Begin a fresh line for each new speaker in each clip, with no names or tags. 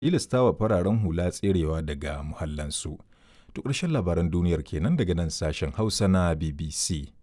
tilastawa fararen hula tserewa daga muhallansu. To ƙarshen labaran duniyar kenan daga nan sashen Hausa na BBC.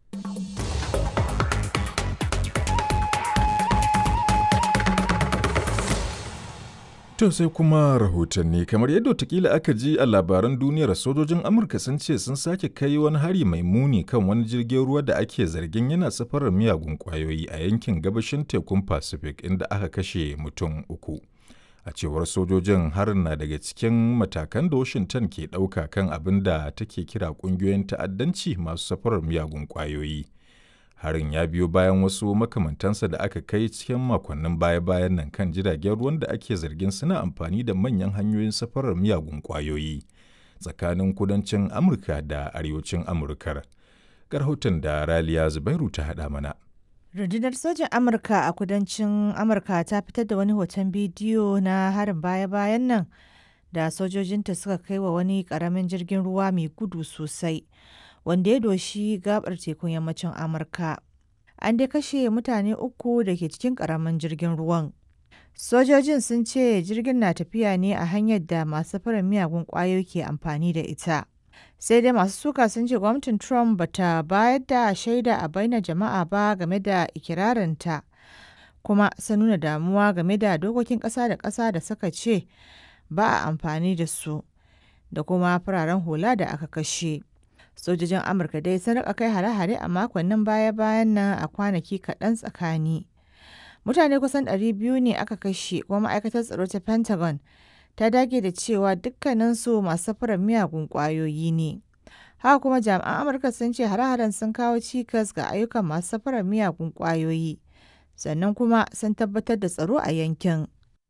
To sai kuma rahotanni kamar yadda watakila aka ji a labaran duniyar sojojin Amurka sun ce sun sake kai wani hari mai muni kan wani jirgin ruwa da ake zargin yana safarar miyagun kwayoyi a yankin gabashin tekun Pacific inda aka kashe mutum uku. A cewar sojojin harin na daga cikin matakan da Washington ke ɗauka kan abin da take kira ƙungiyoyin ta'addanci masu safarar miyagun kwayoyi. harin ya biyo bayan wasu makamantansa da aka kai cikin makonnin baya-bayan nan kan jiragen ruwan da ake zargin suna amfani da manyan hanyoyin safarar miyagun kwayoyi tsakanin kudancin amurka da arewacin amurkar rahoton da raliya zubairu ta haɗa mana
rundunar sojan amurka a kudancin amurka ta fitar da wani hoton bidiyo na harin baya-bayan nan da sojojinta suka kai wa wani ƙaramin jirgin ruwa mai gudu sosai wanda ya doshi gabar tekun yammacin amurka an dai kashe mutane uku da ke cikin karamin jirgin ruwan sojojin sun ce jirgin na tafiya ne a hanyar da masu farin miyagun kwayoyi ke amfani da ita sai dai masu suka sun ce gwamnatin trump bata bayar da shaida a bainar jama'a ba game da ikirarinta kuma sun nuna damuwa game da dokokin ƙasa da ƙasa da suka ce ba a amfani da su da kuma fararen hula da aka kashe sojojin amurka dai sun rika kai hare-hare a makonnin baya-bayan nan a kwanaki kaɗan tsakani mutane kusan 200 ne aka kashe kuma ma'aikatar tsaro ta pentagon ta dage da cewa dukkaninsu masu safarar miyagun ƙwayoyi ne haka kuma jami'an amurka sun ce hare-haren sun kawo cikas ga ayyukan masu safarar miyagun ƙwayoyi sannan kuma sun tabbatar da tsaro a yankin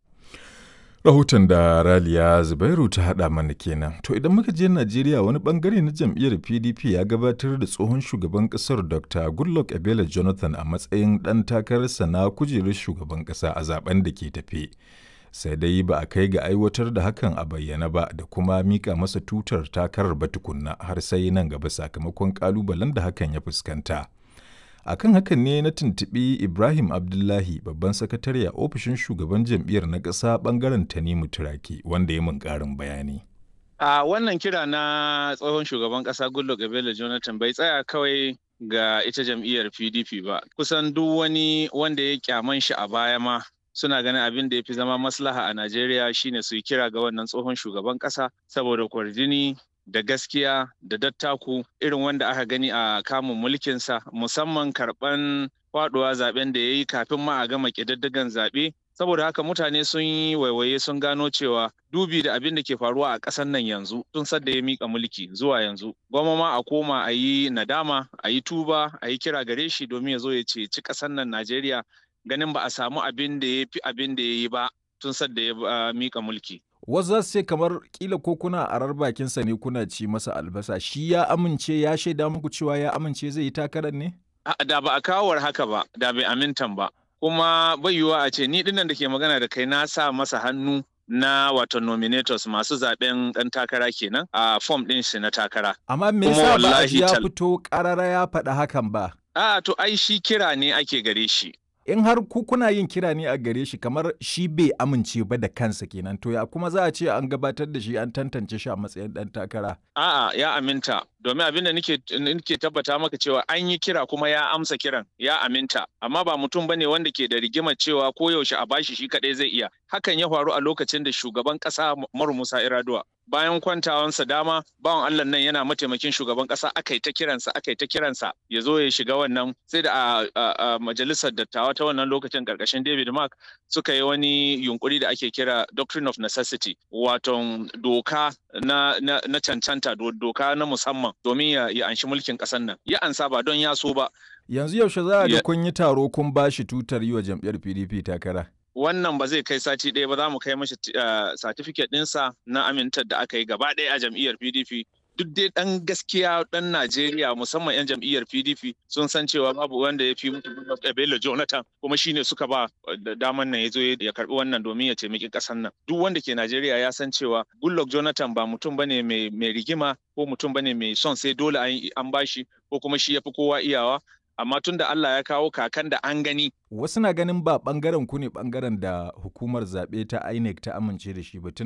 Rahoton da Raliya Zubairu ta haɗa mana kenan. To idan muka je Najeriya wani bangare na jam'iyyar PDP ya gabatar da tsohon shugaban ƙasar Dr. Goodluck Ebele Jonathan a matsayin ɗan takararsa na kujerar shugaban ƙasa a zaben da ke tafe. Sai dai ba a kai ga aiwatar da hakan a bayyana ba da kuma mika masa tutar takarar ba tukunna har sai nan gaba sakamakon ƙalubalen da hakan ya fuskanta. akan hakan ne na tuntuɓi ibrahim abdullahi babban sakatare a ofishin shugaban jam'iyyar na ƙasa ɓangaren tanimu turaki wanda ya mun ƙarin bayani
a wannan kira na tsohon shugaban ƙasa goodluck ebele jonathan bai tsaya kawai ga ita jam'iyyar pdp ba kusan duk wani wanda ya kyaman shi a baya ma suna ganin abin da ya fi zama maslaha a najeriya shine su yi kira ga wannan tsohon shugaban ƙasa saboda kwarjini da gaskiya da dattaku irin wanda aka gani a kamun mulkinsa musamman karɓan faɗuwa zaben da ya yi kafin ma a gama ƙididdigan zaɓe saboda haka mutane sun yi waiwaye sun gano cewa dubi da abin da ke faruwa a ƙasar nan yanzu tun sadda ya mika mulki zuwa yanzu gwamma ma a koma a yi nadama a yi tuba a yi kira gare shi domin ya zo ya ceci ƙasar nan najeriya ganin ba a samu abin da ya fi abin da ya yi ba tun sadda ya mika mulki
wasu za su ce kamar kila ko kuna arar bakinsa ne kuna ci masa albasa shi ya amince ya shaida muku cewa ya amince zai yi takarar ne?
Da ba a kawar haka ba, da bai amintan ba. Kuma bai yiwuwa a ce ni dinnan da ke magana da kai na sa masa hannu na wato nominators masu zaben dan takara kenan a form din shi na takara.
Amma me yasa ba ya fito karara ya faɗa hakan ba?
A to ai shi kira ne ake gare shi.
in har ku kuna yin kira ne a gare shi kamar shi bai amince ba da kansa kenan to ya kuma za a ce an gabatar da shi an tantance shi a matsayin dan takara
a'a ya aminta domin abin da nake nake tabbata maka cewa an yi kira kuma ya amsa kiran ya aminta amma ba mutum bane wanda ke da rigimar cewa ko yaushe a bashi shi kadai zai iya hakan ya faru a lokacin da shugaban kasa Umaru Musa Iraduwa bayan kwantawansa dama bawan Allah nan yana mataimakin shugaban kasa aka yi ta kiransa aka yi ta kiransa ya zo ya shiga wannan sai da a majalisar dattawa ta wannan lokacin karkashin David Mark suka yi wani yunkuri da ake kira doctrine of necessity wato doka na, na, na cancanta doka na musamman domin ya, ya anshi mulkin ƙasar nan ya ansa ba don ya so ba
yanzu yaushe za a ga kun yi taro kun ba shi tutar yi wa jam'iyyar pdp takara
wannan ba zai kai sati ɗaya ba za mu kai mashi satifiket ɗinsa na amintar da aka yi gaba ɗaya a jam'iyyar pdp duk dai ɗan gaskiya ɗan Najeriya musamman 'yan jam'iyyar PDP sun san cewa babu wanda ya fi mutu Bello Jonathan kuma shine suka ba daman nan ya zo ya karbi wannan domin ya taimaki ƙasar nan. Duk wanda ke Najeriya ya san cewa Goodluck Jonathan ba mutum bane mai rigima ko mutum bane mai son sai dole an bashi ko kuma shi ya fi kowa iyawa amma tun da Allah ya kawo kakan da an gani.
Wasu na ganin ba bangaren ku ne bangaren da hukumar zaɓe ta INEC ta amince da shi ba